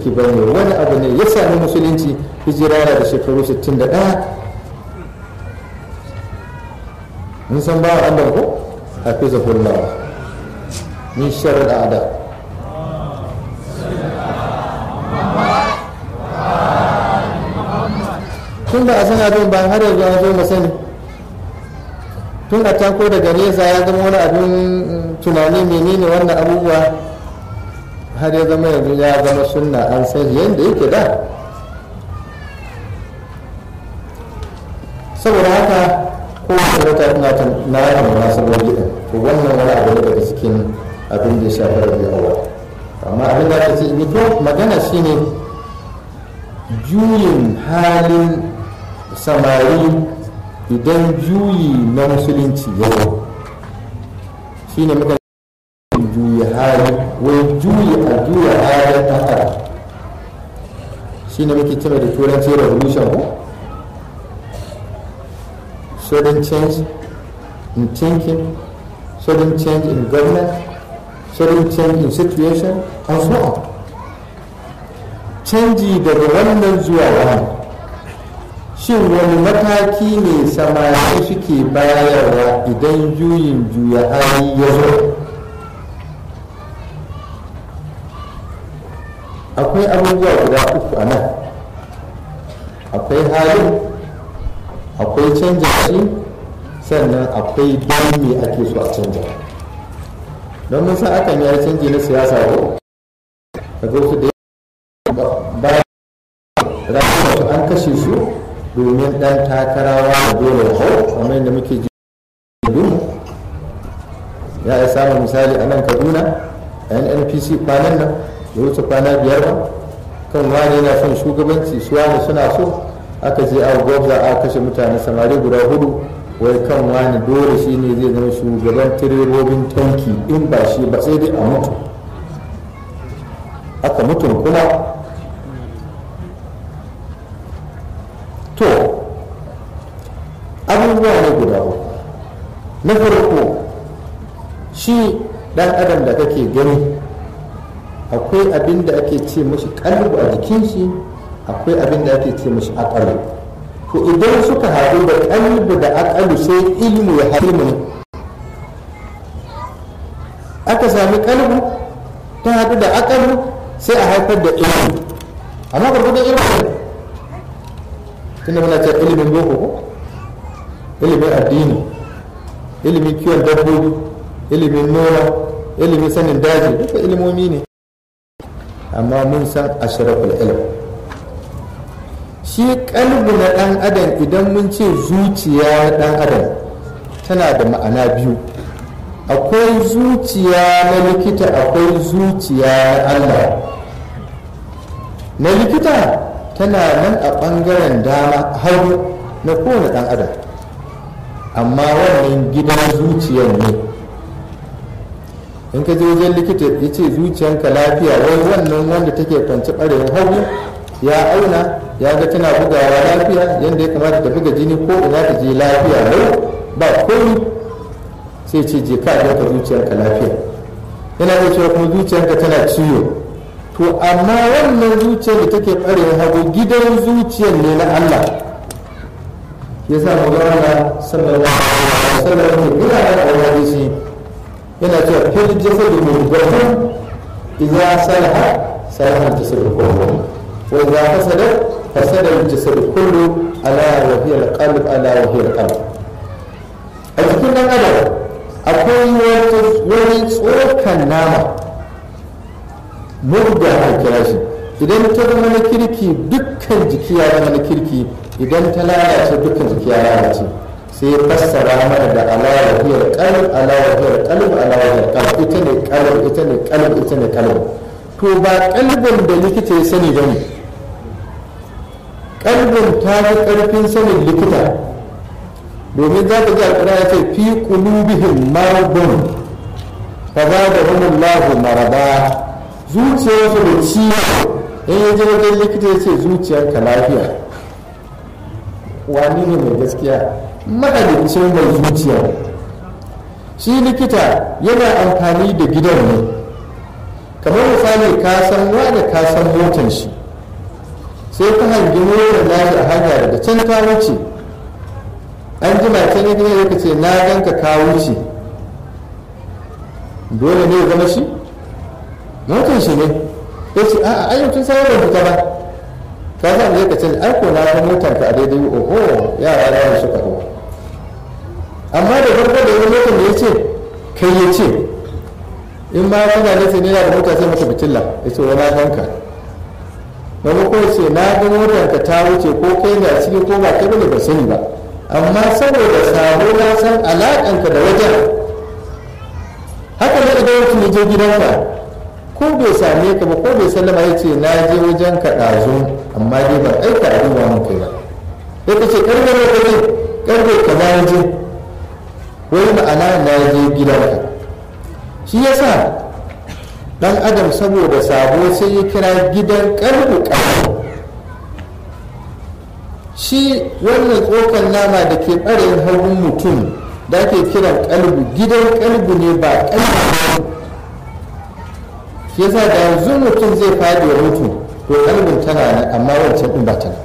ba ne wani abu ne ya sami musulunci hijira da shekaru 61 mun san ba Allah ko hafizahullah min sharri al'ada tun da a san abin ba har yanzu an zo mu sani tun a tako daga nesa ya zama wani abin tunani menene wannan abubuwa har ya zama yanzu ya zama sunna an san yadda yake da saboda haka kowace wata ina ta na yana munasabar gidan to wannan wani abu ne daga cikin abin da ya shafi rabi awa amma abin da aka ce in magana shine juyin halin samari idan juyi na musulunci ya zo shine muka juyi hali wai juyi a juya halin ɗan adam shine muke cewa da turanci revolution ko sudden change in thinking, sudden change in governance, sudden change in situation, and so on. Canji daga wannan zuwa wani. Shin wani mataki ne samari suke bayarwa idan juyin juya hali ya zo? Akwai abubuwa guda uku a nan. Akwai halin akwai canja shi sannan akwai don me ake so a canja don mun san akan yi canji na siyasa ko ka zo su da bayan su an kashe su domin dan takarawa da dole hau kamar yadda muke ji ya yi samun misali a nan kaduna a npc kwanan nan ya wuce kwana biyar ba kan wani yana son shugabanci su wani suna so aka je a gwabza a kashe mutane samari guda hudu wai kan wani dole shi ne zai zama shugaban tirebobin tanki in ba shi ba sai dai a mutu aka mutum kuma to abubuwa ne guda uku na farko shi dan adam da kake gani akwai abin da ake ce mashi kalbu a jikin shi akwai abin da ake ce mashi akalu to idan suka haɗu da kalbu da akalu sai ilmu ya haɗu ne aka sami kalbu ta haɗu da akalu sai a haifar da ilmu amma gwargwadon ilmu ne tunda muna ce ilimin boko ko ilimin addini ilimin kiwon dabbobi ilimin noma ilimin sanin daji duka ilimomi ne amma mun san ashraful ilm shi kalbu na ɗan adam idan mun ce zuciya na ɗan adam tana da ma'ana biyu akwai zuciya na likita akwai zuciya na allah na likita tana nan a ɓangaren dama hagu na kowane ɗan adam amma wannan gidan zuciyar ne in ka je wajen likita ya ce zuciyanka lafiya wai wannan wanda take kwanci ɓarewa hagu ya auna ya ga tana bugawa lafiya yadda ya kamata ta buga jini ko ina ta je lafiya lau ba komi sai ce je ka ka zuciyarka lafiya yana da cewa kuma zuciyarka tana ciwo to amma wannan zuciyar da take ɓarewa hagu gidan zuciyar ne na Allah ya sa mu zama sallallahu alaihi wasallam ne ina da hadisi yana cewa fil jasad mudghah idza salaha salaha al-jasad kullu wa idza fasada fasada al-jasad kullu ala wa hiya al-qalb ala wa hiya al-qalb a cikin dan adam akwai wani tsokan nama murda a kira shi idan ta zama na kirki dukkan jiki ya zama na kirki idan ta lalace dukkan jiki ya lalace sai fassara mana da alawahiyar kalb alawahiyar kalb alawahiyar kalb ita ne kalb ita ne kalb ita ne kalb to ba kalbin da likita ya sani ba ne kalbin ta fi karfin sanin likita domin za ka ji alƙura ya ce fi qulubihim maradun fa zadahumullahu marada zuciyarsu da ciwo in ya je wajen likita ya ce zuciyarka lafiya wani ne mai gaskiya mahalicin mai zuciya shi likita yana amfani da gidan ne kamar misali ka san wani ka san motan shi sai ka hangi motar nashi a hanya daga can ta wuce an jima can ya gina ka ce na ganka ka wuce dole ne ya zama shi motar shi ne ya ce a'a ayyukan sai ban fita ba ka san zai ka ce ai ko na ga motar ka a daidai oho yara na suka hau amma da farko da wani motar da ya ce kai ya ce in ma kana nufin ne yana da mota sai maka fitilla ya ce wani ganka wani ko ce na ga motar ka ta wuce ko kai ne a ciki ko ba kai bane ba sani ba amma saboda sabo na san alaƙanka da wajen haka ne idan mutum ya je gidanka ko bai same ka ba ko bai sallama ya ce na je wajen ka ɗazu amma dai ban aika a duba mun kai ba ya ka ce karfe ne kaje karfe ka na je wani ma'ana na je gidanka shi yasa dan adam saboda sabo sai ya kira gidan karbu karbu shi wannan tsokan nama da ke ɓarayin hagun mutum da ake kiran kalbu gidan kalbu ne ba kalbu shi yasa da yanzu mutum zai fadi ya mutu to kalbin tana nan amma wancan din ba ta nan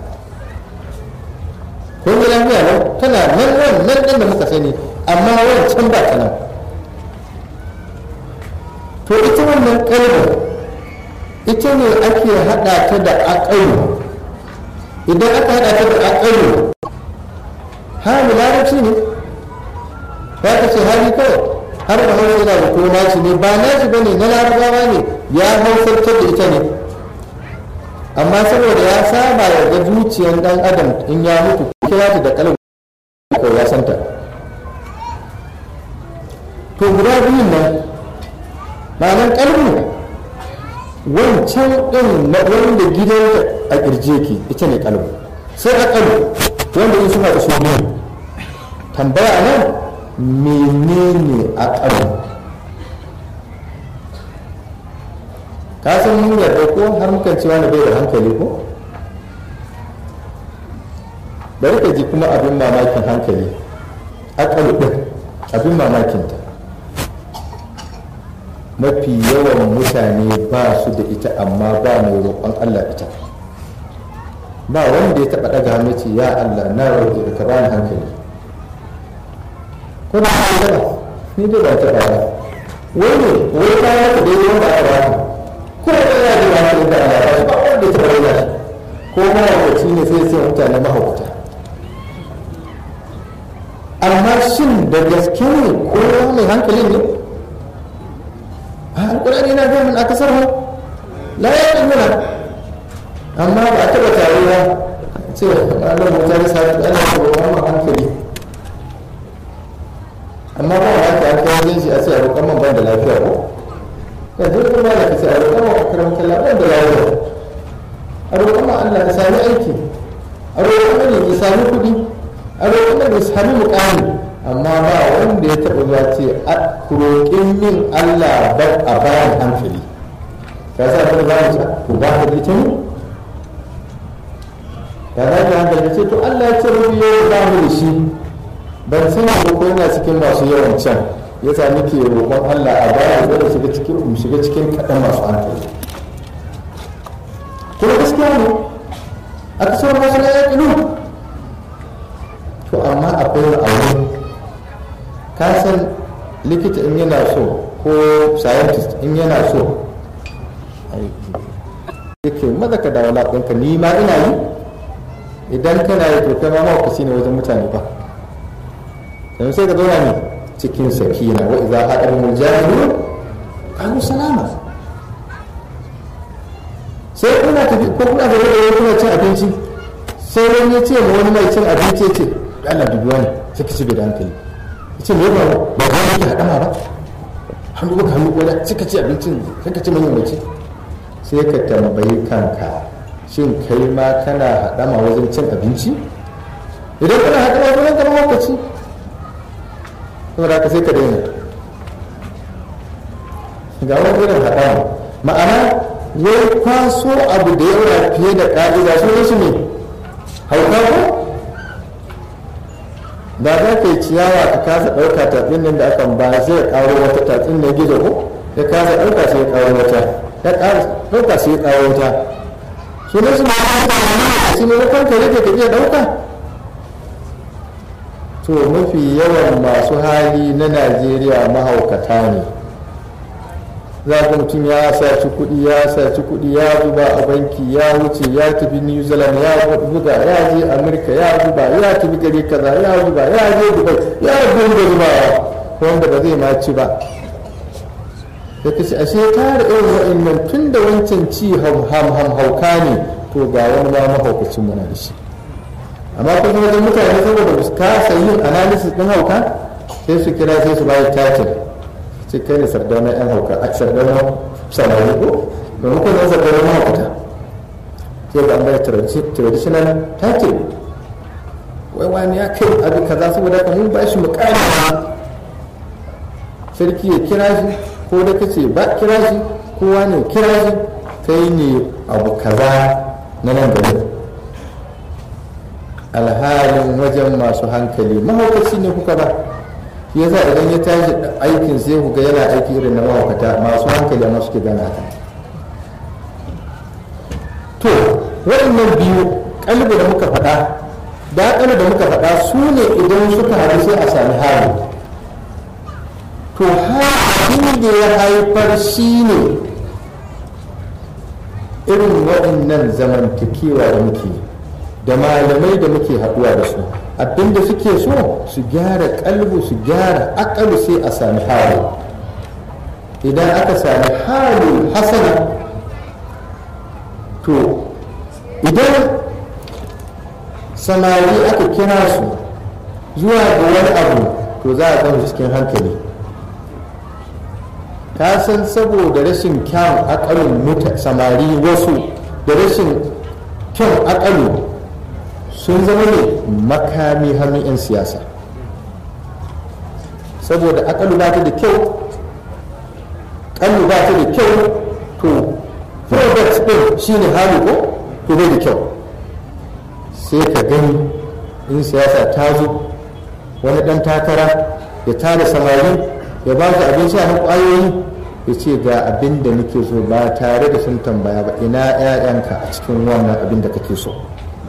kun ga lafiya nan tana nan wannan din da muka sani amma wancan ba ta nan to ita wannan kalbin ita ne ake hada ta da aƙalu idan aka hada ta da aƙalu hali larabci ne za ka ce hali kawai har da hausa yana da kuma nashi ne ba nashi bane na larabawa ne ya hausartar da ita ne amma saboda ya saba ya ga zuciyar dan adam in ya mutu kira ta da kalmar ko ya santa to guda biyun nan ma'anar kalmu wancan din na wanda gidan a kirje ki ita ne kalmu sai a kalmu wanda in suna da su biyu tambaya a nan menene a kalmu ka san mun yarda ko har mukan cewa na bai da hankali ko bari ka ji kuma abin mamakin hankali akalu ɗin abin mamakinta mafi yawan mutane ba su da ita amma ba mai roƙon allah ita ba wanda ya taɓa ɗaga hannu ce ya allah na roƙe ka bani hankali ko ba ka taɓa ni dai ba taɓa ba wani wani kayan ka daidai wanda aka ba ko da ya ji wani da Allah ba ba wanda ta bayyana shi ko mahaukaci ne sai sai mutane mahaukata amma shin da gaske ne ko mai hankali ne a alƙur'ani na ga mun aka sarfa la ya yi nuna amma ba a taɓa taruwa ce Allah mu tare sa ana ko wannan hankali amma ba wa ta aka wajen shi a ce a roƙon man ban da lafiya ko yanzu kuma da kace a roƙon wa karam kallah ban da lafiya a roƙon wa Allah ya sami aiki a roƙon ne ya sami kuɗi a roƙon ne ya sami muƙami amma ba wanda ya taɓa zuwa ce a roƙin min Allah ba a bayan hankali ka sa ta za mu ku ba ka ita ne ya za ka hankali ce to Allah ya ce rubi yau ba mu da shi ban sani ko yana cikin masu yawan can ya sa muke roƙon Allah a baya da shiga cikin mu shiga cikin kaɗan masu hankali kuma gaskiya ne a kasar masu na yaƙinu to amma akwai ra'ayi ka san likita in yana so ko scientist in yana so yake maza ka dawo lafiyanka ni ma ina yi idan kana yi to kai ma mawakaci ne wajen mutane ba yanzu sai ka zauna ne cikin sakina wa idza haɗar mujahidu qalu salama sai kuna tafi ko kuna da wani kuna cin abinci sai wani ya ce ma wani mai cin abinci ya ce Allah dubi wani sai ka ci da hankali ya ce me ba ba ba yake haɗama ba hannu ba hannu ko sai ka ci abincin sai ka ci manyan mai sai ka tambayi kanka shin kai ma kana haɗama wajen cin abinci idan kana haɗama wajen zama lokaci saboda haka sai ka daina ga wani irin haɗama ma'ana wai kwaso abu da yawa fiye da ƙa'ida su ne su ne hauka ko da za ka yi ciyawa ka kasa ɗauka tatsin nan da akan ba sai ya ƙaro wata tatsin na gizo ko ya kasa ɗauka sai ya ƙaro wata ya ƙara ɗauka sai ya kawo wuta su ne su ma a cikin maimakon ka rage ka iya ɗauka to mafi yawan masu hali na najeriya mahaukata ne za ga mutum ya saci kuɗi ya saci kuɗi ya zuba a banki ya wuce ya tafi new zealand ya buga ya je amurka ya zuba ya tafi gari kaza ya zuba ya je dubai ya gunga zubawa wanda ba zai ma ci ba da kace ashe tare irin wa'annan tun da wancan ci ham ham hauka ne to ga wani ma mahaukacin muna da shi amma kuma wajen mutane saboda su kasa yin analysis din hauka sai su kira sai su bayi title ce kai ne sardauna yan hauka a sardauna samari ko maimakon zan sardauna mahaukata sai ga an bai traditional title wai wani ya kai abu kaza saboda ka mun ba shi mukami sarki ya kira shi ko da kace ba kira shi kowa ne kira shi kai ne abu kaza na nan gari alhalin wajen masu hankali mahaukaci ne kuka ba shi yasa idan ya tashi aikin sai ku ga yana aiki irin na mahaukata masu hankali amma suke gane haka to waɗannan biyu kalbi da muka faɗa da da muka faɗa su ne idan suka haɗu sai a sami hali to abin da ya haifar shi ne irin waɗannan zamantakewa da muke da malamai da muke haɗuwa da su abinda suke so su gyara kalbu su gyara akalu sai a sami hali idan aka sami hali hasana to idan samari aka kira su zuwa ga wani abu to za a gama cikin hankali ka san saboda rashin kyan akalin samari wasu da rashin kyan akalu sun zama ne makami hannun 'yan siyasa saboda akalu ba ta da kyau kallu ba ta da kyau to product din shine hali ko to bai da kyau sai ka gani in siyasa ta zo wani dan takara ya tara samari ya ba su abin sha na kwayoyi ya ce ga abin da nake so ba tare da sun tambaya ba ina 'ya'yanka a cikin wannan abin da kake so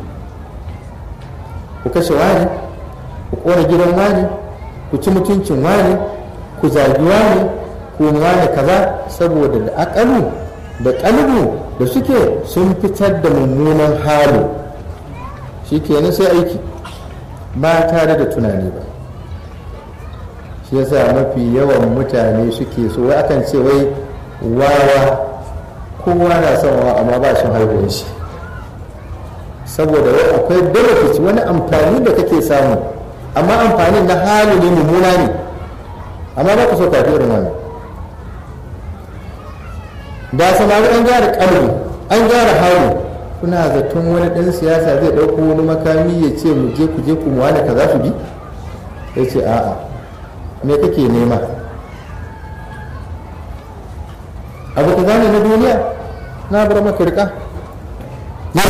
ku kashe wani ku kona gidan wani ku ci mutuncin wani ku zagi wani ku wani kaza saboda da akalu da kalbu da suke sun fitar da mummunan hali shi kenan sai aiki ba tare da tunani ba shi yasa mafi yawan mutane suke so wai akan ce wai wawa kowa na son wawa amma ba shi haihuwar shi saboda wai akwai benefit wani amfani da kake samu amma amfanin na hali ne mummuna ne amma ba ku so kafi irin wannan da samari an gyara kalbi an gyara hali kuna zaton wani ɗan siyasa zai ɗauko wani makami ya ce mu je ku je ku mu wani kaza su bi ya ce a'a me kake nema abu ka gane na duniya na bar maka rika ya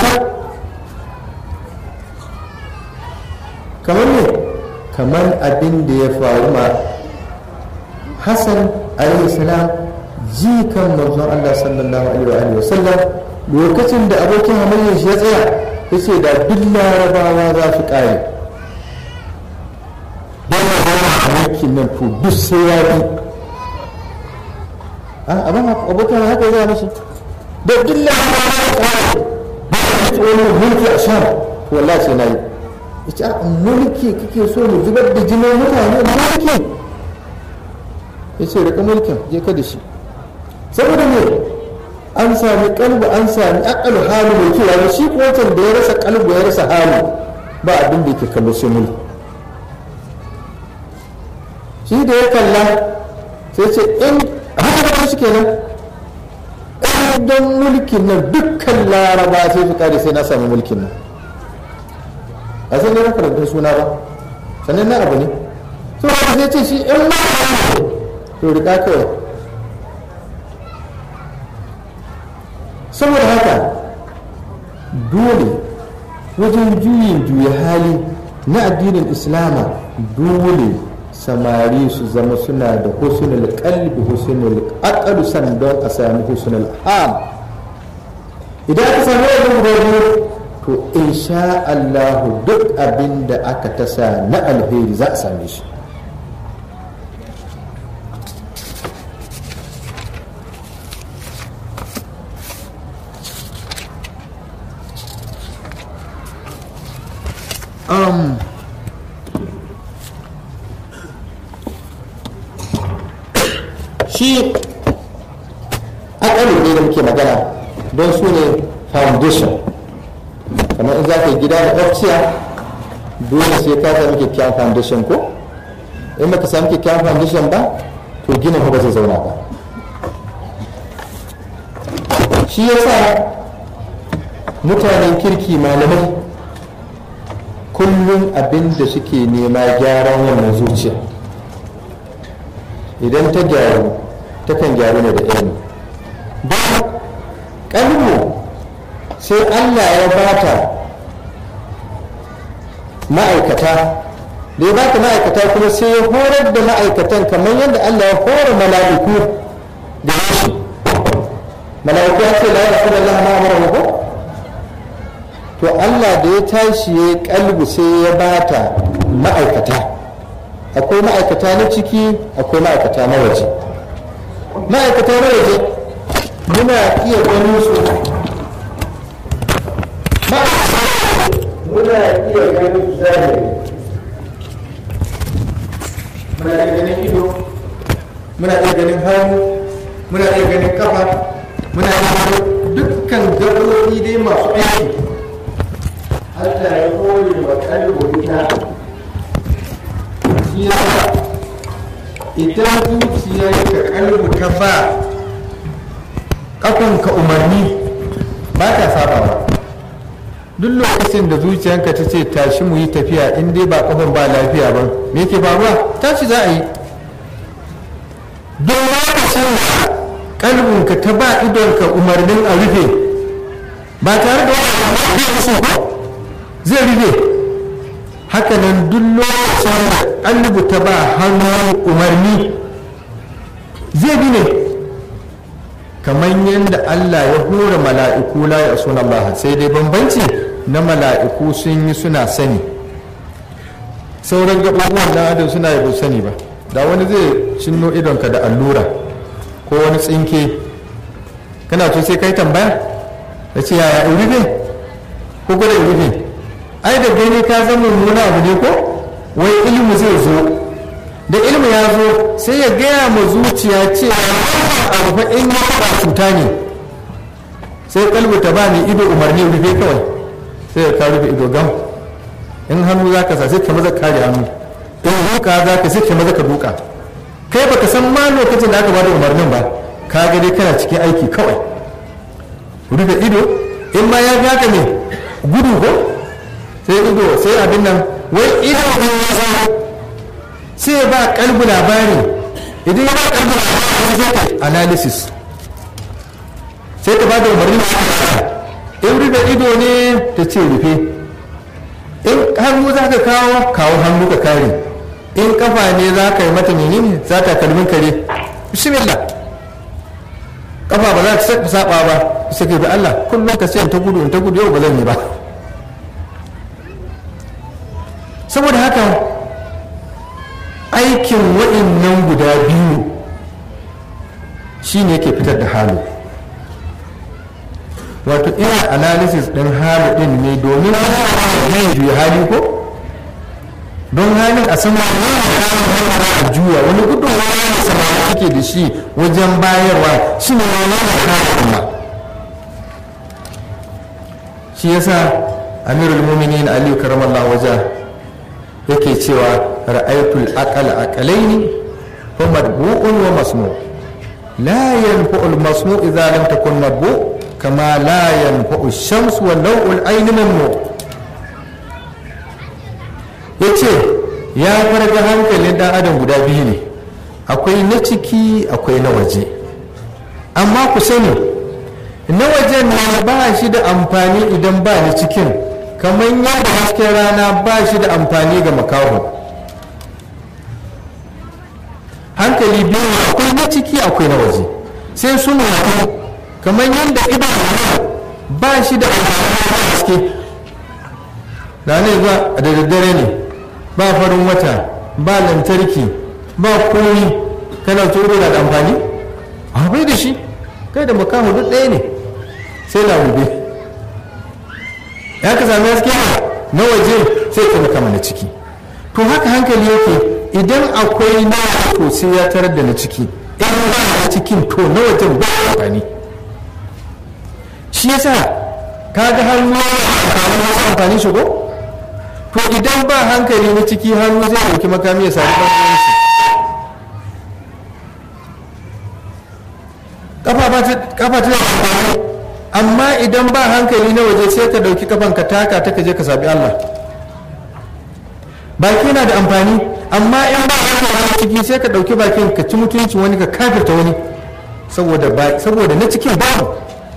kamar ne kamar abin da ya faru ma hassan alaihi salam jikan manzon Allah sallallahu alaihi wa sallam lokacin da abokin hamayyar shi ya tsaya ya ce da duk larabawa za su kare yana zama a yankin nan to duk sai ya bi abin abokin haka ya zama mashi da duk larabawa za su kare ba a ci wani mulki a sham to wallahi sai na yi ita mulki kake so mu zubar da jinin mutane mulki ya ce rika mulkin je ka da shi saboda me an sami kalbu an sami akalu halu mai kyau wani shi ko wancan da ya rasa kalbu ya rasa halu ba abin da yake kallo sai mulki shi da ya kalla sai ce in haka da shi kenan don mulkin nan dukkan laraba sai su kare sai na sami mulkin nan a san ne karantun suna ba sannan na abu ne to haka sai ce shi in ma to rika kawai saboda haka dole wajen juyin juya hali na addinin islama dole samari su zama suna da husnul qalbi husnul aqal sannan a sami husnul am idan aka sami wannan guda biyu to insha Allah duk abin da aka tasa na alheri za a same shi um, shi akalin ne da muke magana don su ne foundation kamar in za ka yi gida da ofciya dole sai ka sami kyakkyawan foundation ko in baka sami kyakkyawan foundation ba to ginin ba zai zauna ba shi yasa mutanen kirki malamai kullum abin da suke nema gyaran wannan zuciya idan ta gyaru takan gyaru ne da ilimi don kalmu sai allah ya bata ma'aikata da ya bata ma'aikata kuma sai ya horar da ma'aikatan kamar yadda allah ya hora mala'iku da shi mala'iku ya ce la ya rasu da Allah ma'amara ko to allah da ya tashi ya kalbu sai ya bata ma'aikata akwai ma'aikata na ciki akwai ma'aikata na waje ma'aikata na waje muna iya ganin su muna iya ganin su zahiri muna iya ganin ido muna iya ganin hannu muna iya ganin kafa muna iya ganin dukkan gaɓoɓi dai masu aiki Allah ya kore wa kalbo ita shi ya idan zuciyar ka kalbu ta ba kafanka umarni ba ta sabawa duk lokacin da zuciyarka ta ce tashi mu yi tafiya in dai ba kafan ba lafiya ba me yake faruwa tashi za a yi don lokacin da kalbinka ta ba idonka umarnin a rufe ba tare da wani ba zai rufe hakanan duk lokacin da kalbu ta ba hannun umarni zai bi ne kamar yadda Allah ya hura mala'iku la ya suna Allah sai dai bambanci na mala'iku sun yi suna sani sauran gaɓaɓuwan na adam suna yi sani ba da wani zai cinno idonka da allura ko wani tsinke kana to sai kai tambaya da ce yaya in rufe ko gwada in rufe ai da gani ka zama mummuna abu ne ko wai ilimi zai zo da ilimi ya zo sai ya gaya ma zuciya cewa abu fa in ya faɗa cuta ne sai kalbu ta ba ni ido umarni rufe kawai sai ya ka rufe ido gam in hannu za ka sa sai ka maza kare hannu in duka za ka sai ka maza ka duka kai baka san ma lokacin da aka bada umarnin ba ka ga dai kana cikin aiki kawai rufe ido in ma ya ga ne gudu ko sai ido sai abin nan wai ido in ya zama sai ba kalbu labari idan ya ba kalbu labari sai ka analysis sai ta ba da umarni in rufe ido ne ta ce rufe in hannu za ka kawo kawo hannu ka kare in kafa ne za ka yi mata menene za ta kalmin kare bismillah kafa ba za ta saba ba sai ka bi Allah kullum ka sai ta gudu in ta gudu yau ba zan yi ba saboda haka aikin wa'innan guda biyu shine ke fitar da halu wato ina analysis din halu din ne domin zai juya hali ko don halin a sama a juya wani gudun wani sama ake da shi wajen bayarwa shi ne wani halin kuma shi yasa amirul muminin aliyu karamallah wajen yake cewa ra'aytul aqal aqalaini fa madbu'un wa masmu la yanfa'u al-masmu idza lam takun madbu' kama la yanfa'u ash-shams wa naw'ul ayni mamnu yace ya farga hankalin dan adam guda biyu ne akwai na ciki akwai na waje amma ku sani na wajen na ba shi da amfani idan ba ni cikin kamar yadda hasken rana ba shi da amfani ga makaho hankali biyu akwai na ciki akwai na waje sai suna kamar yadda idanu ba shi da haske da ne ba da daddare ne ba farin wata ba lantarki ba komi kana tsoro na da amfani a bai da shi kai da makamu duk ɗaya ne sai lamube ya ka sami haske na waje sai ka makama na ciki to haka hankali yake idan akwai na to sai ya tarar da na ciki in ba na cikin to na wajen ba amfani shi yasa kaga hannu amfani wasu amfani shi ko to idan ba hankali na ciki hannu zai dauki makami ya sami ɗan shi kafa ta amfani amma idan ba hankali na waje sai ka dauki kafan ka taka ta kaje ka sabi Allah baki na da amfani amma in ba hankali ciki sai ka dauki bakin ka ci mutuncin wani ka kafirta wani saboda saboda na cikin babu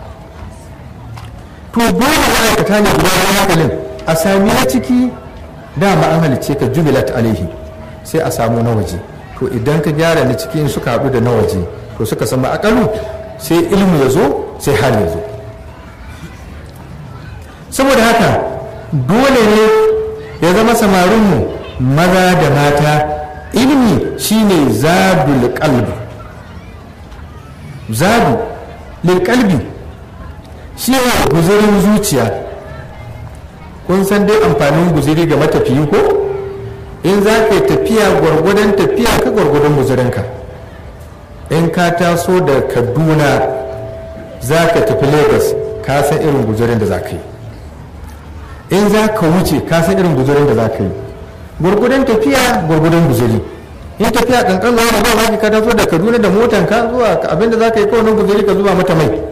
to dole ma'aikata ne guda hankalin a sami na ciki dama an halicce ka jubilat alaihi sai a samu na waje to idan ka gyara na ciki suka haɗu da na waje to suka samu akalu sai ilmu ya zo sai hali ya zo saboda haka dole ne ya zama samarinmu maza da mata ilimi shine zadul qalbi zadu lil qalbi shi ne guzurin zuciya kun san dai amfanin guziri ga matafiyi ko in za ka yi tafiya gwargwadon tafiya ka gwargwadon guzurinka in ka taso da kaduna za ka tafi lagos ka san irin guzurin da za ka yi in za ka wuce ka san irin guzurin da za ka yi gwargwadon tafiya gwargwadon guzuri in tafiya kankan zuwa ba za ka taso da kaduna da motanka zuwa abinda za ka yi kawai guzuri ka zuba mata mai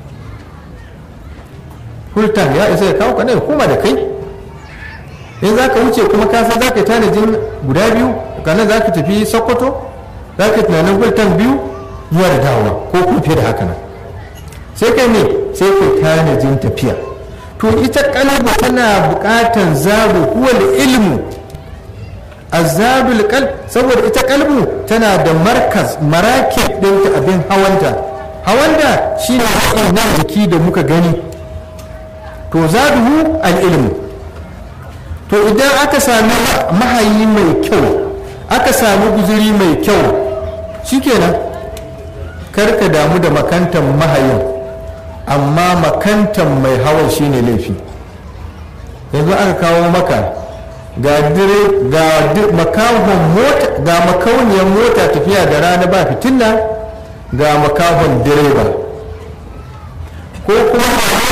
hultan ya isa ya kawo ka ne koma da kai in za ka wuce kuma ka san za ka yi tanajin guda biyu kanan za ka tafi sokoto za ka tunanin hultan biyu zuwa da dawowa ko kuma fiye da haka nan sai kai ne sai kai tanajin tafiya to ita kalbu tana bukatan zaru huwal ilmu azabul qalb saboda ita kalbu tana da markaz marakib ɗinta abin hawanta hawanta shine nan jiki da muka gani to zaduhu al-ilmu to idan aka sami mahayi mai kyau aka sami guzuri mai kyau shikenan karka damu da makantan mahayin amma makantan mai hawan shine laifi yanzu aka kawo maka ga dire ga makahon mota ga makauniyar mota tafiya da rana ba fitina ga makahon direba ko kuma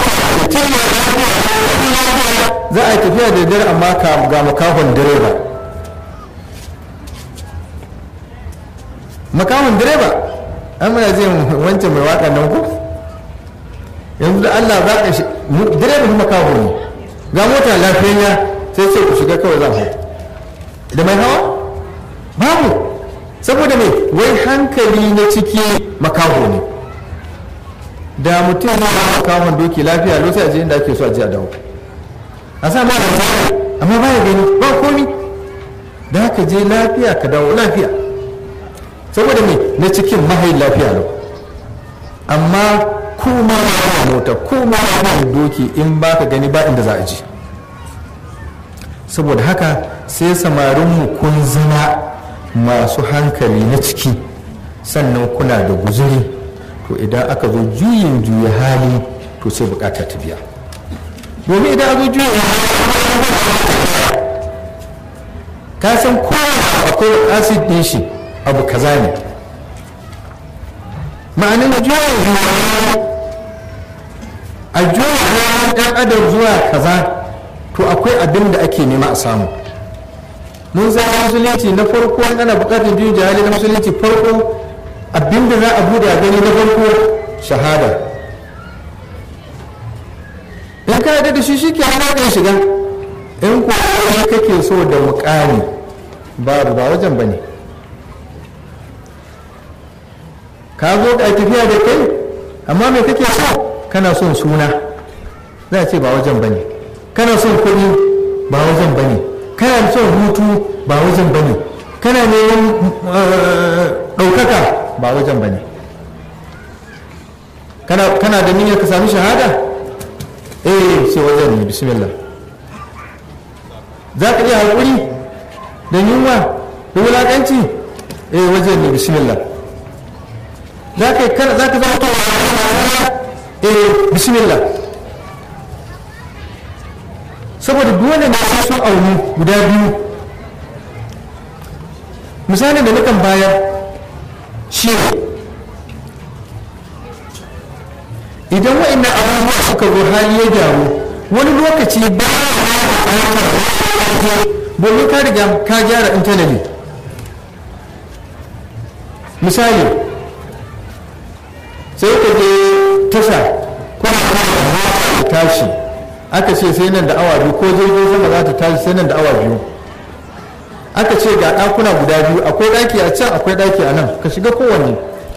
za a yi tafiya da dare amma ga makahon direba makahon direba an mana zai wancan mai waka nan ku yanzu da allah za ka shi direba kuma makaho ne ga mota lafiyayya sai sai ku shiga kawai zan hau da mai hawa babu saboda mai wai hankali na ciki makaho ne da mutum na makahon doki lafiya lokacin a je inda ake so a je a dawo a sa ma da amma ba ya gani ba komi da haka je lafiya ka dawo lafiya saboda me na cikin mahayin lafiya lau amma kuma na mota kuma na doki in ba ka gani ba inda za a ji saboda haka sai samarinmu kun zama masu hankali na ciki sannan kuna da guzuri to idan aka zo juyin juya hali to sai bukata ta biya domin idan aka juya ka san kowa akwai acid din shi abu kaza ne ma'anin juya a juya ɗan adam zuwa kaza to akwai abin da ake nema a samu mun zama musulunci na farko ana bukatar juyin jihali na musulunci farko abin da za a bude a gani na farko shahada in ka yarda da shi shi ke hana kan shiga in ku kake so da mukami babu ba wajen bane ka zo da tafiya da kai amma me kake so kana son suna za a ce ba wajen bane kana son kuɗi ba wajen bane kana son hutu ba wajen bane kana neman ɗaukaka ba wajen ba ne kana da niyyar ka sami shahada eh sai wajen ne bismillah za ka iya haƙuri da yunwa da wulaƙanci eh wajen ne bismillah za ka kana za ka zama to eh bismillah saboda dole ne sai sun auni guda biyu misalin da nukan bayar shi idan wa'annan abubuwa suka zo hali ya gyaru wani lokaci ba domin ka riga ka gyara intanali misali sai ka je tasha kuma tashi aka ce sai nan da awa biyu ko jirgin sama za ta tashi sai nan da awa biyu aka ce ga ɗakuna guda biyu akwai ɗaki a can akwai ɗaki a nan ka shiga kowanne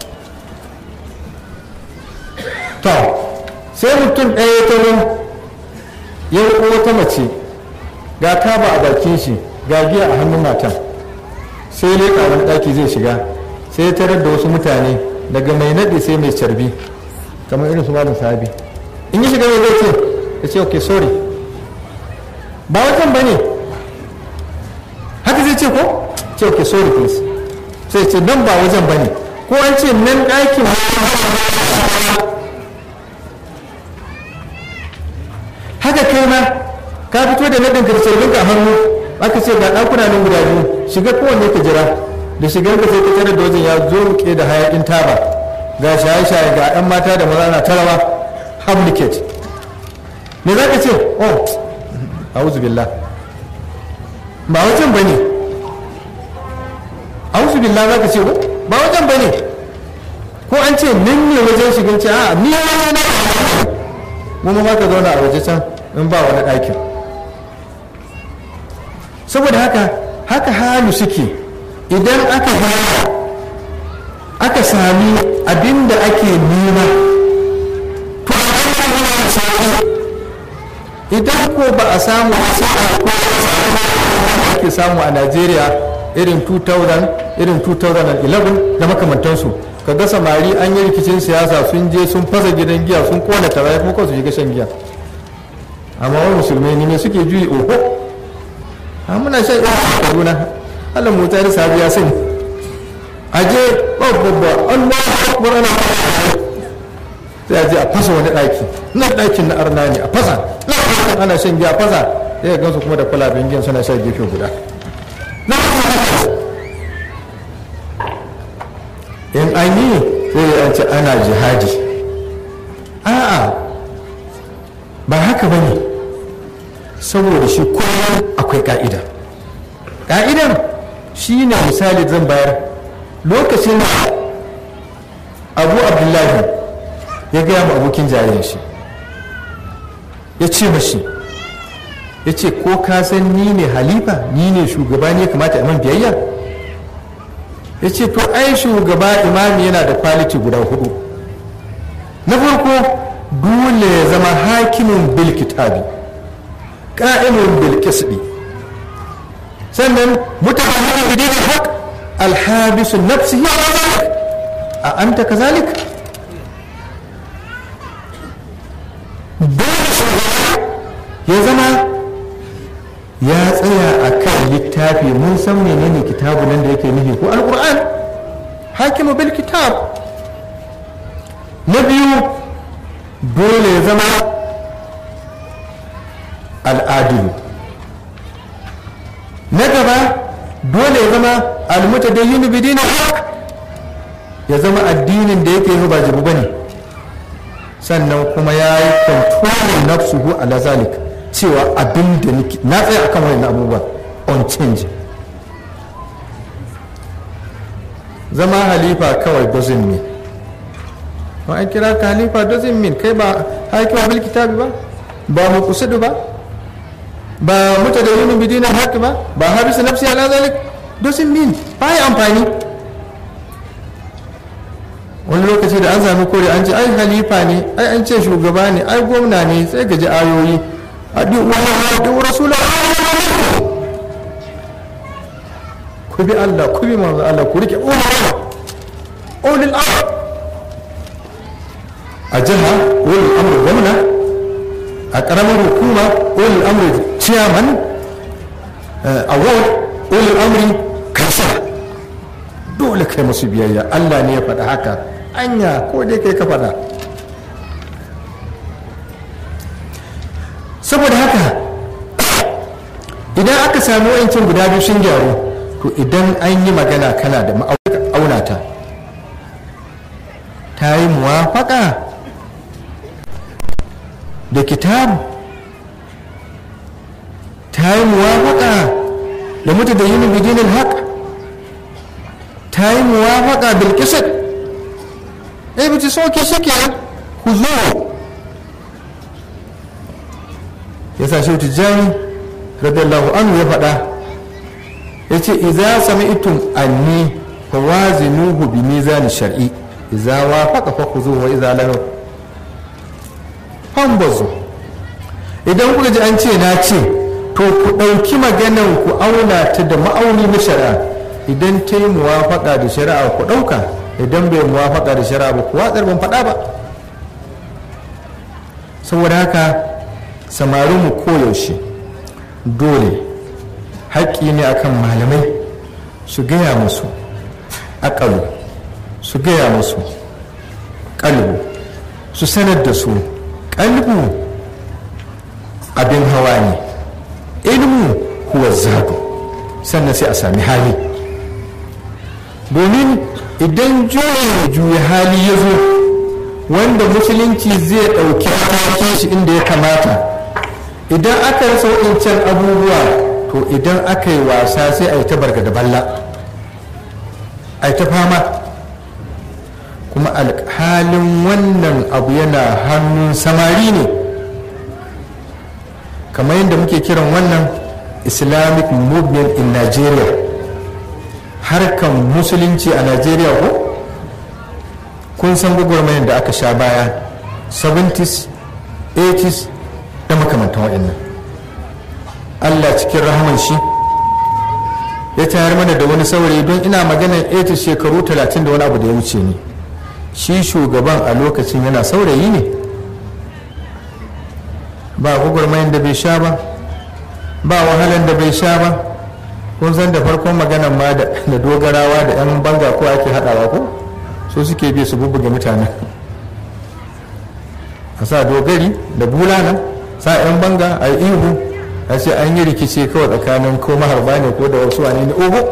to sai mutum ɗaya ta nan ya riko wata mace ga taba a bakin shi ga giya a hannun matan sai leƙa wani ɗaki zai shiga sai ya tarar da wasu mutane daga mai naɗi sai mai carbi kamar irin su malam sahabi in yi shiga mai zai ce ya ce ok sorry ba wajen ba ne haka zai ce ko ce ok sorry please sai ce nan ba wajen ba ne ko an ce nan ɗakin haka kai ma ka fito da nadin ka da a hannu aka ce ga ɗakuna nan guda biyu shiga kowanne ka jira da shigar ka sai ka tare da wajen ya zo ruke da hayakin taba ga shaye-shaye ga 'yan mata da maza na tarawa hamliket me za ka ce oh auzu billah ba wajen ba ne auzu billah za ka ce ba wajen ba ne ko an ce nan ne wajen shigin ce a ni na mu ma ka zauna a waje can in ba wani ɗakin saboda haka haka halu suke idan aka gaya aka sami abin da ake nema to idan ko ba a samu ake samu a najeriya irin 2000 irin 2011 da makamantansu kaga samari an yi rikicin siyasa sun je sun fasa gidan giya sun kona tara kuma kawai su shiga shan giya amma wani musulmai ne suke juyi oho a muna shan iya a kaduna allah mota da sabi ya sani aje babba allah akbar ana sai a je a fasa wani ɗaki nan ɗakin na arna ne a fasa nan ana shan giya a fasa sai ya gansu kuma da kwalaben giyan suna shan gefe guda in an yi sai ya ce ana jihadi a'a ba haka ba ne saboda shi kullum akwai ka'ida ka'idan shi ne misali zan bayar lokacin abu abdullahi ya gaya ma abokin jayen shi ya ce mashi ya ce ko ka san ni ne halifa ni ne shugaba ne kamata a man biyayya ya ce to ai shugaba imami yana da kwaliti guda hudu na farko dole ya zama hakimin bil kitabi ka'imin bil kisbi sannan mutane da dinin haq alhabisu nafsihi a anta kazalik dole shugaba ya zama ya tsaya a kan littafi mun san menene kitabu nan da yake nufi ko alkur'an hakimu bil kitab na biyu dole ya zama al'adilu na gaba dole ya zama almutadayyinu bidinin haq ya zama addinin da yake yi ba jibu bane sannan kuma ya yi kontrolin nafsuhu ala zalika cewa abin da na tsaye akan wani abubuwa on change zama halifa kawai doesn't mean ba an kira ka halifa doesn't mean kai ba haƙi bil kitabi ba ba mu kusudu ba ba muta da yunin bidina haƙi ba ba habisa nafsi ala zalik doesn't mean ba yi amfani wani lokaci da an sami kore an ce ai halifa ne ai an ce shugaba ne ai gwamna ne sai gaji ayoyi adi'u Allah adi'u Rasulullah ku bi Allah ku bi manzo Allah ku rike umma ulul amr a jiha ulul amr gwamna a ƙaramin hukuma ulul amr chairman a ward ulul amri kansala dole kai musu biyayya Allah ne ya faɗa haka anya ko dai kai ka faɗa saboda haka idan aka sami wayancin guda biyu sun gyaru to idan an yi magana kana da ma'aunata ta yi muwafaka da kitabu ta yi muwafaka da mutu da yinin bidinin haka ta yi muwafaka bilkisar ɗaya bici soke shi ke ku zo ya sa shi tijjani radiyallahu anhu ya faɗa ya ce iza sami itun anni fa wazinuhu bi mizani shar'i iza wafaqa fa khuzuhu wa iza lam fambazu idan kuka ji an ce na ce to ku ɗauki maganan ku auna ta da ma'auni na shari'a idan ta yi muwafaƙa da shari'a ku ɗauka idan bai muwafaƙa da shari'a ba ku watsar ban faɗa ba saboda haka samarin mu koyaushe dole haƙƙi ne akan malamai su gaya musu aƙalu su gaya musu ƙalbu su sanar da su ƙalbu abin hawa ne ilmu huwa zaɓi sannan sai a sami hali domin idan juya juya hali ya zo wanda musulunci zai ɗauki matakin shi inda ya kamata idan aka rasa waɗancan abubuwa to idan aka yi wasa sai a yi ta barga da balla a yi ta fama kuma alhalin wannan abu yana hannun samari ne kamar yadda muke kiran wannan islamic movement in nigeria harkan musulunci a nigeria ko kun san gwagwarmayar da aka sha baya 70s 80s da makamantan waɗannan allah cikin rahaman shi ya tayar mana da wani saurayi don ina maganar 80 shekaru 30 da wani abu da ya wuce ne shi shugaban a lokacin yana saurayi ne ba gwagwarmayar da bai sha ba ba wahalar da bai sha ba kun san da farkon maganar ma da dogarawa da 'yan banga ko ake haɗawa ko so suke bi su bubbuge mutane a sa dogari da bulana sa 'yan banga a yi ihu a ce an yi rikici kawai tsakanin ko maharba ne ko da wasu wane ne oho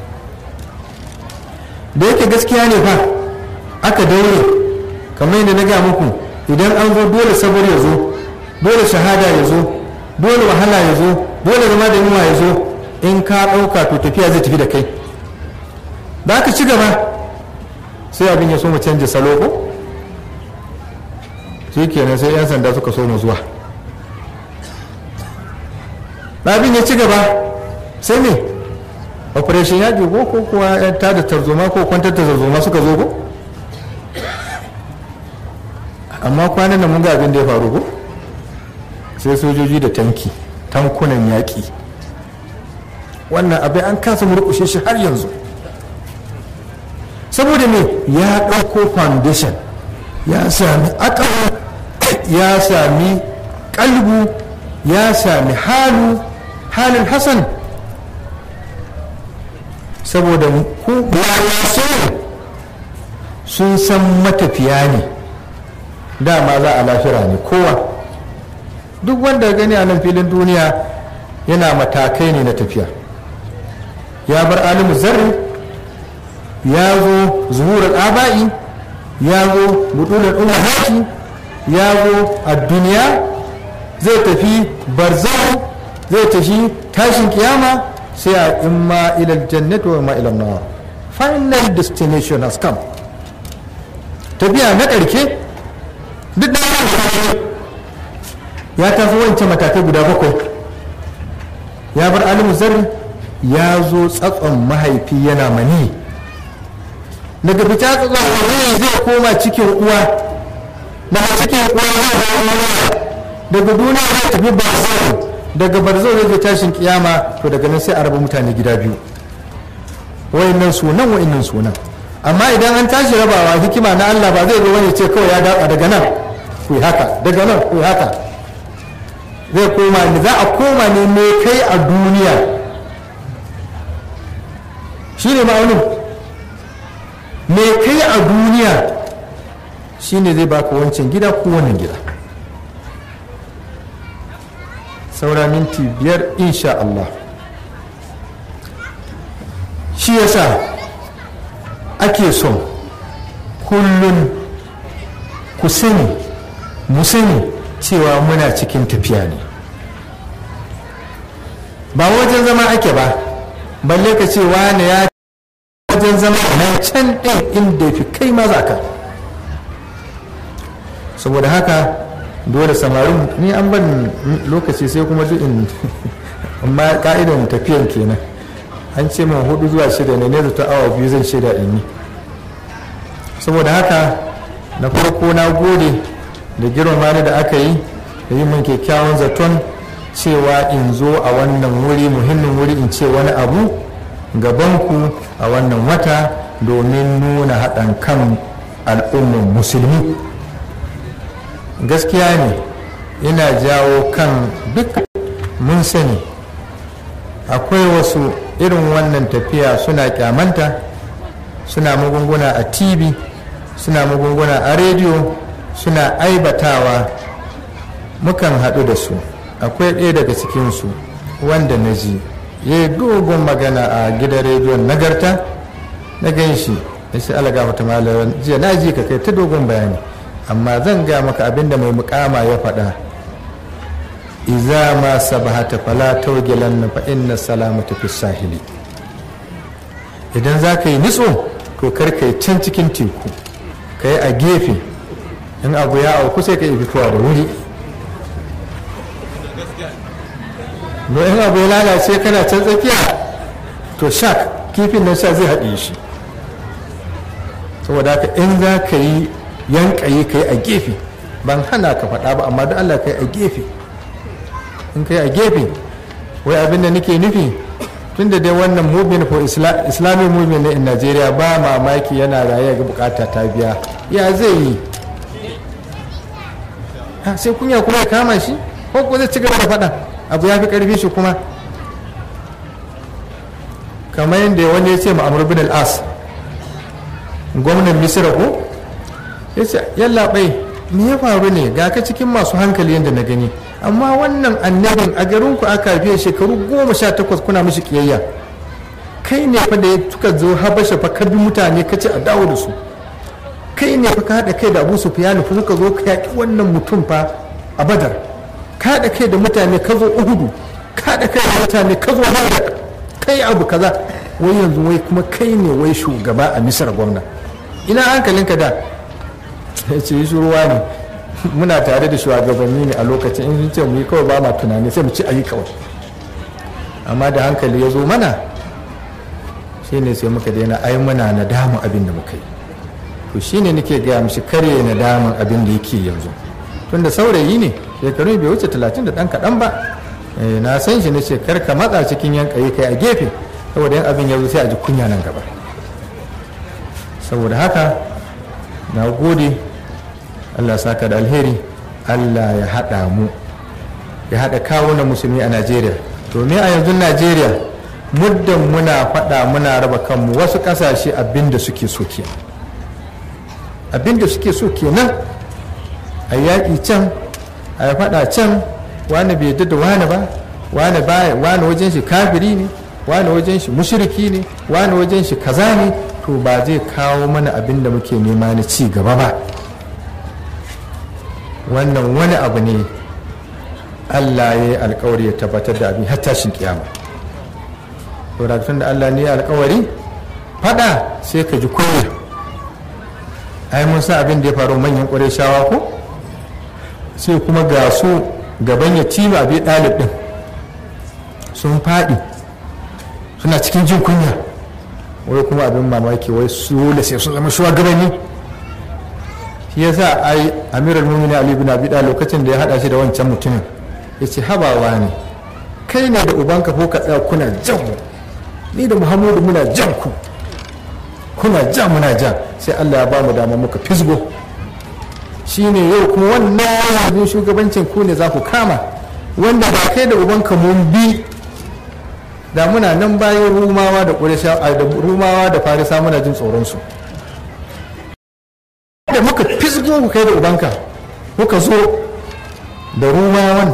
da yake gaskiya ne fa aka daure kamar yadda na gaya muku idan an zo dole sabar ya zo dole shahada ya zo dole wahala ya zo dole zama da yunwa ya zo in ka ɗauka to tafiya zai tafi da kai da aka ci gaba sai abin ya so mu canja salo ko shi kenan sai 'yan sanda suka so mu zuwa abin ya ci gaba sai ne operation yaƙi ko ko kuwa yan tada tarzoma ko kwantar da tarzoma suka zo ko amma kwanan nan mun ga abin da ya faru ko sai sojoji da tanki tankunan yaƙi wannan abin an kasa murƙushe shi har yanzu saboda me ya ɗauko foundation ya sami akawa ya sami kalbu ya sami halu halin hasan saboda ku sun san matafiya ne dama za a lafira ne kowa duk wanda gani a nan filin duniya yana matakai ne na tafiya ya bar alimu zarri ya zo zuhurar aba'i ya zo budular umar ya zo a duniya zai tafi barzau zai tafi tashin kiyama sai a imma ilal jannat wa imma ilal nawa final destination has come tafiya na ƙarke duk da ya tafi wancan matakai guda bakwai ya bar alimu zarri ya zo tsatson mahaifi yana mani daga fita tsatson mani zai koma cikin uwa daga cikin uwa daga duniya zai tafi barzau daga barzau zai tashin kiyama to daga nan sai a raba mutane gida biyu wayannan sunan wayannan sunan amma idan an tashi rabawa hikima na Allah ba zai zo wani ce kawai ya datsa daga nan ku yi haka daga nan ku yi haka zai koma ne za a koma ne me kai a duniya shi ne ma'aunin me kai a duniya shi ne zai baka wancan gida ko wannan gida saura minti biyar insha Allah shi yasa ake son kullum ku sani mu sani cewa muna cikin tafiya ne ba wajen zama ake ba balle ka ce wane ya wajen zama na can ɗin inda fi kai maza ka saboda haka dole samarin ni an ban lokaci sai kuma duk in amma ka'idan tafiyan kenan an ce min hudu zuwa shida ne ne ta awa biyu zan shida in yi saboda haka na farko na gode da girmama ni da aka yi da yi min kyakkyawan zaton cewa in zo a wannan wuri muhimmin wuri in ce wani abu gabanku a wannan wata domin nuna haɗin kan al'ummar musulmi gaskiya ne ina jawo kan duk mun sani akwai wasu irin wannan tafiya suna kyamanta suna magunguna a tv suna magunguna a rediyo suna aibatawa mukan haɗu da su akwai ɗaya daga cikinsu wanda na ji ya yi dogon magana a gidan rediyon nagarta na gan shi ya ce alaga ta malawa jiya na ji ka kai ta dogon bayani amma zan ga maka abinda mai mukama ya faɗa iza ma sabahata fala tawgilan fa inna salamata fi sahili idan za ka yi nitso to kar ka yi can cikin teku ka yi a gefe in abu ya auku sai ka yi fitowa da wuri don in abu ya lalace kana can tsakiya to shak kifin nan sha zai haɗe shi saboda haka in za ka yi yankaye ka yi a gefe ban hana ka faɗa ba amma da allah ka yi a gefe in ka yi a gefe wai abin da nake nufi tun da dai wannan movement for islamic movement in nigeria ba mamaki yana raye ga bukata ta biya ya zai yi sai kunya kuma ya kama shi ko ko zai ci gaba da faɗa abu ya fi ƙarfi shi kuma kamar yadda wani ya ce ma'amur bin al'as gwamnan misira ko ya ce yalla bai me ya faru ne ga ka cikin masu hankali yadda na gani amma wannan annabin a garinku aka biya shekaru goma sha takwas kuna mishi kiyayya kai ne fa da ya tuka zo habasha fa ka bi mutane ka ce a dawo da su kai ne fa ka haɗa kai da abu sufiyanu fa suka zo ka yaƙi wannan mutum fa a badar ka haɗa kai da mutane ka zo uhudu ka haɗa kai da mutane ka zo haɗa kai abu kaza wai yanzu wai kuma kai ne wai shugaba a misar gwamna ina hankalinka da ya ce shi ruwa ne muna tare da shugabanni ne a lokacin in ce mu yi kawai ba ma tunani sai mu ci ayi kawai amma da hankali ya zo mana shi ne sai muka daina ai muna nadamu abin da muka yi to shi ne nake gaya mishi kare nadamun abin da yake yanzu tunda saurayi ne shekaru bai wuce talatin da ɗan kaɗan ba na san shi na ce kar ka matsa cikin yankaye kai a gefe saboda yan abin ya zo sai a ji kunya nan gaba saboda haka na gode allah saka da alheri allah ya haɗa mu ya haɗa kawunan musulmi a najeriya domin a yanzu najeriya muddin muna faɗa muna raba kanmu wasu ƙasashe abinda suke so kenan abinda suke so kenan a yaƙi can a faɗa can wani bai yadda da wani ba wani baya wani wajen shi kafiri ne wani wajen shi mushriki ne wani wajen shi kaza ne to ba zai kawo mana abin da muke nema na ci gaba ba wannan wani abu ne allah ya yi alkawari ya tabbatar da abin har tashin kiyama tun da allah ne ya alkawari fada sai ka ji kunya ai mun san abin da ya faru manyan ƙwarai shawa ko sai kuma ga su gaban ya tima abi ɗalib ɗin sun faɗi suna cikin jin kunya wai kuma abin mamaki wai su da sai sun zama shugabanni shi yasa ai amiral mumini ali bin abi lokacin da ya hada shi da wancan mutumin ya ce habawa ne kai ne da ubanka ko ka tsaya kuna jan mu ni da muhammadu muna jan ku kuna ja muna ja sai Allah ya ba mu dama muka fisgo shine yau kuma wannan yanzu shugabancin ku ne za ku kama wanda ba kai da ubanka mun bi da muna nan bayan rumawa da da rumawa da farisa muna jin tsoron su da muka fisgo ku kai da ubanka muka zo da rumawan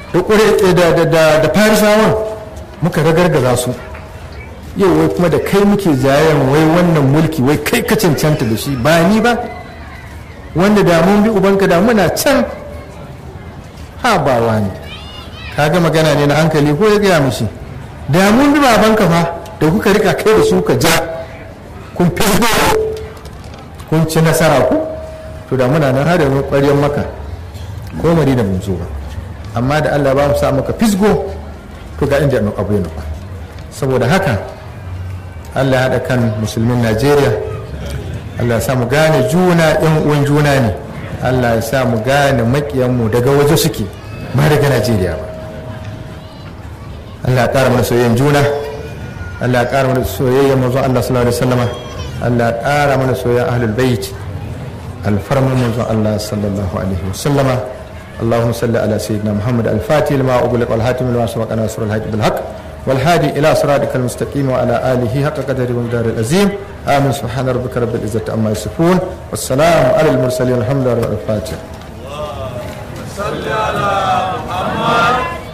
da farisawan muka ragargaza su yau wai kuma da kai muke jayen wai wannan mulki wai kai ka cancanta da shi ba ni ba wanda da mun bi ubanka da muna can ha ba wani kaga magana ne na hankali ko ya gaya mishi da mun bi babanka fa da kuka rika kai da su ka ja kun fi kun ci nasara ku to da muna nan har da mu ƙwaryen maka ko madina mun zo ba amma da Allah ba mu sa maka fisgo to ga inda abu ya nufa saboda haka Allah ya haɗa kan musulmin Najeriya Allah ya sa mu gane juna ɗan uwan juna ne Allah ya sa mu gane maƙiyanmu daga waje suke ba daga Najeriya ba Allah ya ƙara mana soyayyen juna Allah ya ƙara mana soyayyen manzon Allah sallallahu alaihi wasallama Allah ya ƙara mana soyayyen ahlul bait alfarman manzon Allah sallallahu alaihi wasallama اللهم صل على سيدنا محمد الفاتح لما أغلق والهاتم لما سبق ناصر الحق بالحق والهادي إلى صراطك المستقيم وعلى آله حق قدره ومقدار العظيم آمين سبحان ربك رب العزة عما يصفون والسلام على المرسلين الحمد لله رب الفاتح صل على محمد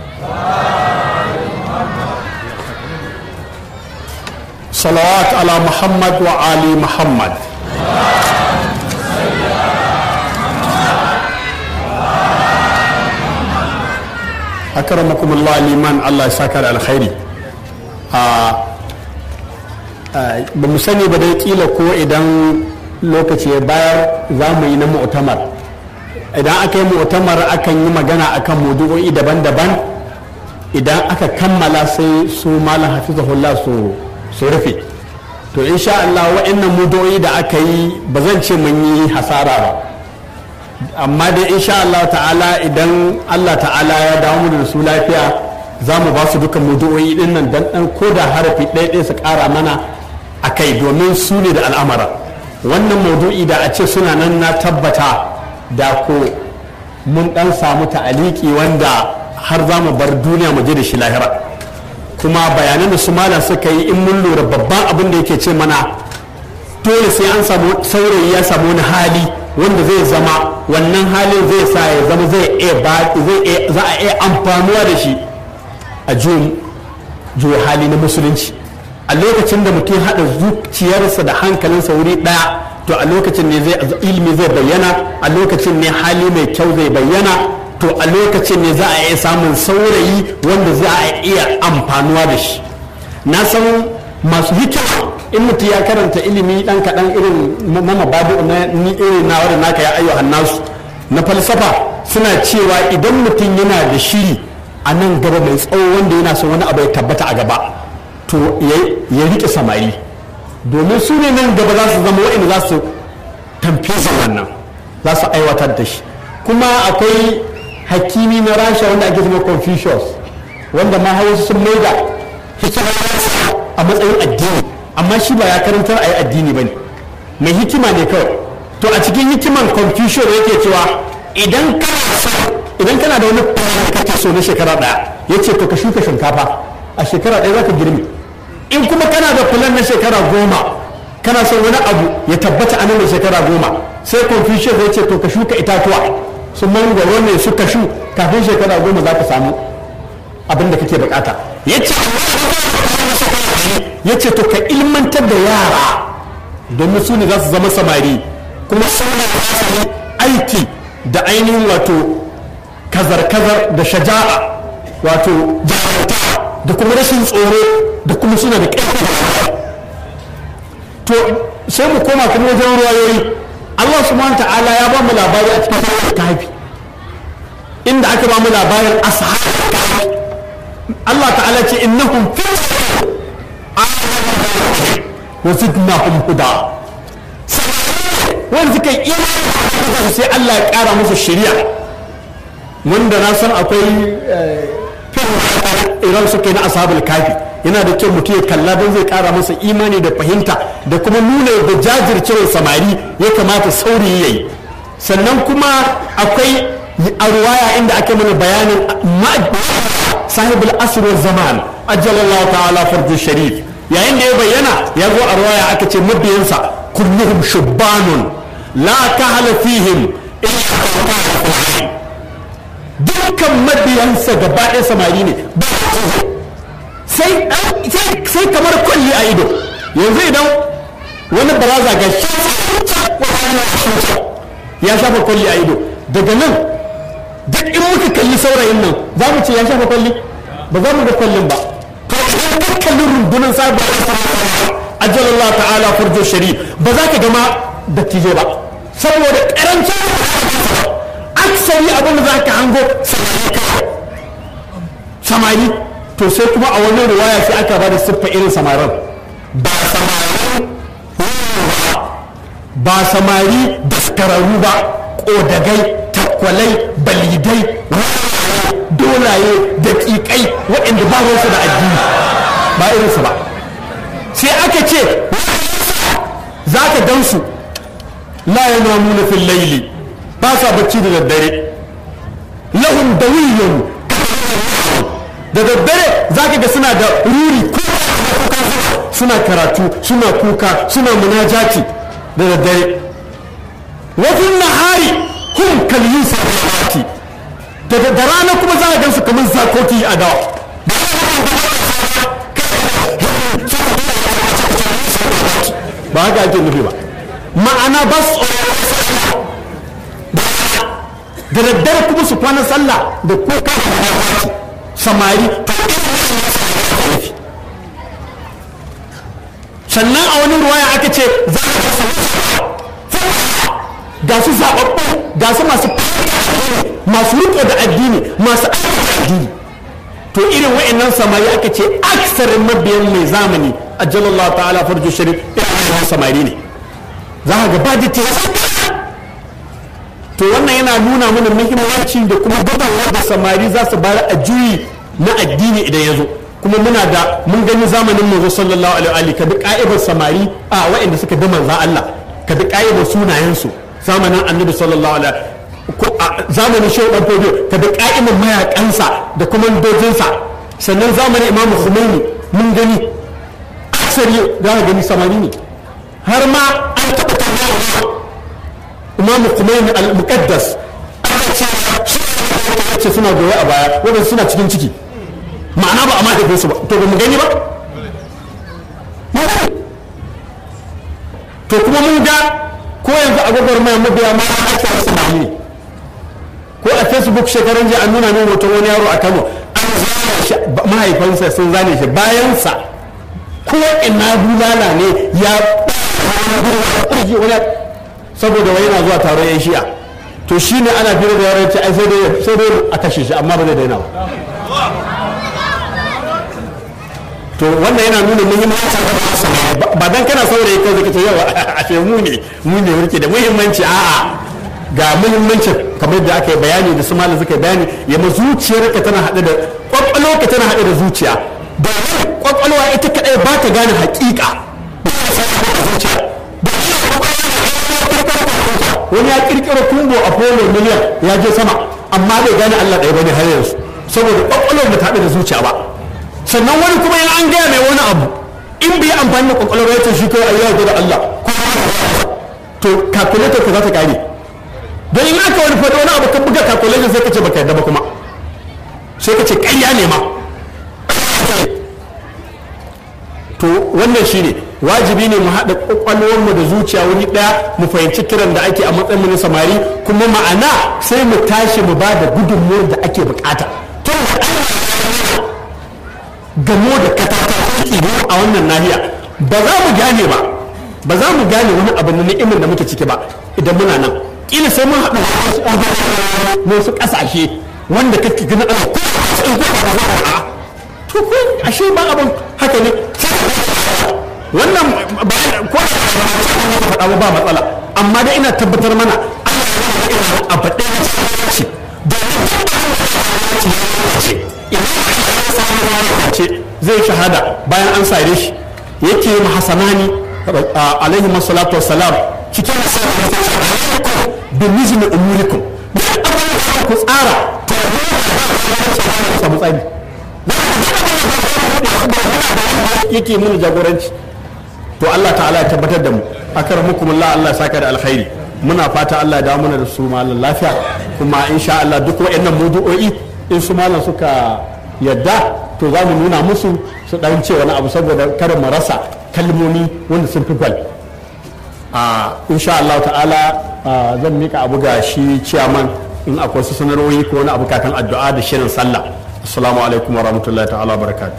صلوات على محمد وآل محمد akramakum Allah liman Allah ya saka da alkhairi ba mu sani ba dai kila ko idan lokaci ya bayar za mu yi na mu'tamar idan aka yi mu'tamar akan yi magana akan maudu'o'i daban-daban idan aka kammala sai su malam hafizahullah su su rufe to insha Allah wa'annan maudu'o'i da aka yi ba zan ce mun yi hasara ba amma dai insha Allah ta'ala idan Allah ta'ala ya dawo mu da su lafiya za mu ba su dukan mudu'o'i din nan dan dan ko da harafi ɗaya ɗaya su ƙara mana a kai domin su ne da al'amara wannan maudu'i da a ce suna nan na tabbata da ko mun dan samu ta'aliki wanda har za mu bar duniya mu je da shi lahira kuma bayanan da su malam suka yi in mun lura babban abin da yake ce mana dole sai an samu saurayi ya samu wani hali wanda zai zama wannan halin zai sa ya zama zai iya zai za a iya amfanuwa da shi a juya hali na musulunci a lokacin da mutum haɗa zuciyarsa da hankalinsa wuri ɗaya to a lokacin ne zai ilimi zai bayyana a lokacin ne hali mai kyau zai bayyana to a lokacin ne za a iya samun saurayi wanda za a iya amfanuwa da shi na san masu hikima in mutum ya karanta ilimi dan kaɗan irin na mabadu na ni irin na wadda naka ya ayyuhan nasu na falsafa suna cewa idan mutum yana da shiri a nan gaba mai tsawo wanda yana son wani abu ya tabbata a gaba to ya riƙe samari domin su ne nan gaba za su zama waɗanda za su tamfisa wannan za su aiwatar da shi kuma akwai hakimi na rasha wanda ake zama confucius wanda ma hausa sun maida hikima a matsayin addini amma shi ba ya karantar a yi addini ba ne mai hikima ne kawai to a cikin hikiman confucius yake cewa idan kana so idan kana da wani plan kake so na shekara daya ya ce to ka shuka shinkafa a shekara daya zaka girme in kuma kana da plan na shekara goma kana son wani abu ya tabbata a nan da shekara goma sai confucius ya ce to ka shuka itatuwa su mangwaro ne su kashu kafin shekara goma za ka samu abin da kake bukata ya ce ya ce to ka ilmantar da yara domin su ne za su zama samari kuma su ne aiki da ainihin wato kazar-kazar da shaja'a wato jarumta da kuma rashin tsoro da kuma suna da ƙarfi to sai mu koma kuma wajen ruwayoyi Allah subhanahu ta'ala ya ba mu labari a cikin sunan kahfi inda aka ba mu labarin ashabul kahfi Allah ta'ala ce innahum fi wa zidnahum huda wanda suka yi imani sai Allah ya kara musu shari'a wanda na san akwai iran suka yi na ashabul kafi yana da kyau mutum ya kalla don zai kara masa imani da fahimta da kuma nuna da jajircewar samari ya kamata saurayi ya yi sannan kuma akwai a ruwaya inda aka mana bayanin sahibul asr zaman ajalallahu ta'ala farju sharif yayin da ya bayyana ya zo a ruwaya aka ce mabiyansa kulluhum shubbanun la kahala fihim dukkan mabiyansa gaba ɗaya samari ne sai kamar kwalli a ido yanzu idan wani baraza ga ya shafa kwalli a ido daga nan duk in muka kalli saurayin nan za mu ce ya shafa kwalli ba za mu ga kwallin ba to idan ka kalli rundunar sabon ajalallah ta'ala farjo shari ba za ka gama dattijai ba saboda karancin aksari abin da za ka hango samari to sai kuma a wani ruwaya sai aka ba da siffa irin samarin ba samari ba samari daskararru ba ƙodagai takwalai balidai dolaye daƙiƙai waɗanda ba su da addini ba irinsu ba sai aka ce za ka gansu la yana nuna fil laili ba sa bacci da daddare lahum dawiyyun da daddare za ka ga suna da ruri suna karatu suna kuka suna munajati da daddare wafin nahari hum kalyin sarfati da da rana kuma za a gansu kamar zakoki a dawa ba haka ake nufi ba ma'ana ba su da daddare kuma su kwana sallah da kuka samari sannan a wani ruwaya aka ce za ga su zaɓaɓɓu ga su masu masu riko da addini masu addini to irin wa'annan samari aka ce aksarin mabiyan mai zamani a jalallah ta'ala farjo sharif irin samari ne za ka gaba da to wannan yana nuna mana muhimmanci da kuma gudanwa da samari za su bayar a juyi na addini idan ya zo kuma muna da mun gani zamanin manzo sallallahu alaihi ka bi ka'ibar samari a waɗanda suka bi manzan Allah ka bi ka'ibar sunayensu zamanin annabi sallallahu alaihi zamanin shehu dan fodiyo ka bi ka'ibar mayakansa da kuma dojinsa sannan zamanin imam Khomeini mun gani aksari za ka gani samari ne har ma an taɓa tambaya imam Khomeini al-muqaddas ce suna goye a baya wadanda suna cikin ciki ma'ana ba a mahaifin su ba to ba mu gani ba to kuma mun ga ko yanzu a gwagwar mai mabiya ma ake wasu ne ko a facebook shekaran jiya an nuna min hoton wani yaro a kano an zane shi mahaifansa sun zane shi bayansa ko ina bulala ne ya saboda wai yana zuwa taron yan shi'a to shi ne ana fira da yaran ce ai sai dai sai dai a kashe shi amma ba zai daina ba to wannan yana nuna muhimmancin ba dan kana saurayi kai zaka ce yawa a ce mu ne mu ne muke da muhimmanci a'a ga muhimmanci kamar da aka yi bayani da su malam suka bayani ya ma zuciyarka tana haɗe da kwakwalwarka tana haɗe da zuciya ba kwakwalwa ita kadai ba ta gane haƙiƙa wani ya kirkiro kumbo a polo miliyan ya je sama amma bai gane Allah ɗaya bane har yanzu saboda kwakwalwar ba ta da zuciya ba sannan wani kuma yana an gaya mai wani abu in bai amfani da kwakwalwar ya ce shi kawai ayyuka da Allah to calculator ka za ta kare don in aka wani faɗo wani abu ka buga calculator sai ka ce baka yadda ba kuma sai ka ce ƙarya ne ma to wannan shine wajibi ne mu haɗa ƙwaƙwalwarmu da zuciya wuri ɗaya mu fahimci kiran da ake a matsayin mu na samari kuma ma'ana sai mu tashi mu ba da gudunmuwar da ake bukata gamo da katata a wannan nahiya ba za mu gane ba ba za mu gane wani abu na ni'imar da muke ciki ba idan muna nan kila sai mun haɗu na wasu ƙasashe wanda kake gani ana to ko ashe ba abin haka ne wannan ko faɗa ba matsala amma dai ina tabbatar mana a baɗe ce zai shahada bayan an sare shi yake yi hasanani alaihi masalatu wassalam cikin alaikum bi nizmi umurikum ku tsara samu tsari yake mun jagoranci to Allah ta'ala ya tabbatar da mu akramukumullah Allah ya saka da alkhairi muna fata Allah ya dawo mana da su malam lafiya kuma insha Allah duk wayannan mudu'o'i in su malam suka yadda to za mu nuna musu su dan ce wani abu saboda kada mu rasa kalmomi wanda sun fi gwal a insha Allah ta'ala zan mika abu ga shi ciyaman in akwai su sanarwoyi ko wani abu kafin addu'a da shirin sallah assalamu alaikum wa rahmatullahi ta'ala barakatuh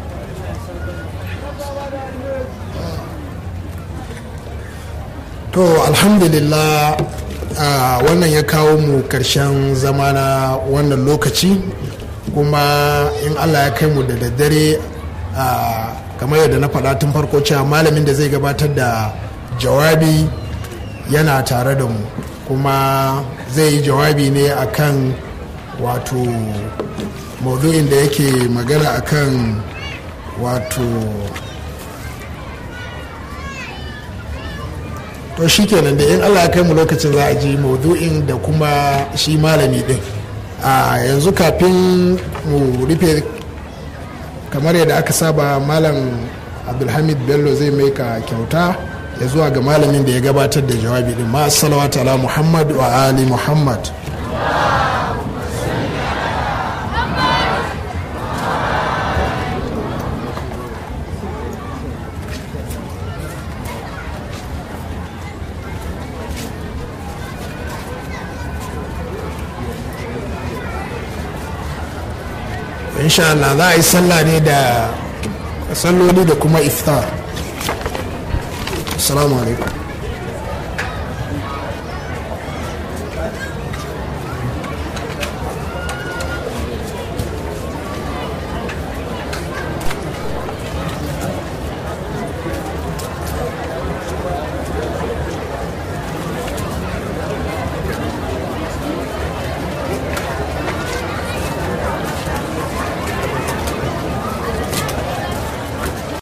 to alhamdulillah uh, wannan ya kawo mu karshen zama na wannan lokaci kuma in allah ya kai mu da daddare uh, kamar yadda na faɗa tun farko cewa malamin da zai gabatar da jawabi yana tare da mu kuma zai yi jawabi ne akan wato maudu'in da yake magana akan wato to shi kenan da in allah ya kai mu lokacin za a ji maudu'in da kuma shi malami din a yanzu kafin mu rufe kamar yadda aka saba malam abdulhamid bello zai mai ka kyauta ya zuwa ga malamin da ya gabatar da jawabi din ma salawatu ala muhammad wa ali muhammad insha Allah za a yi sallah ne da salloli da kuma iftar assalamu alaikum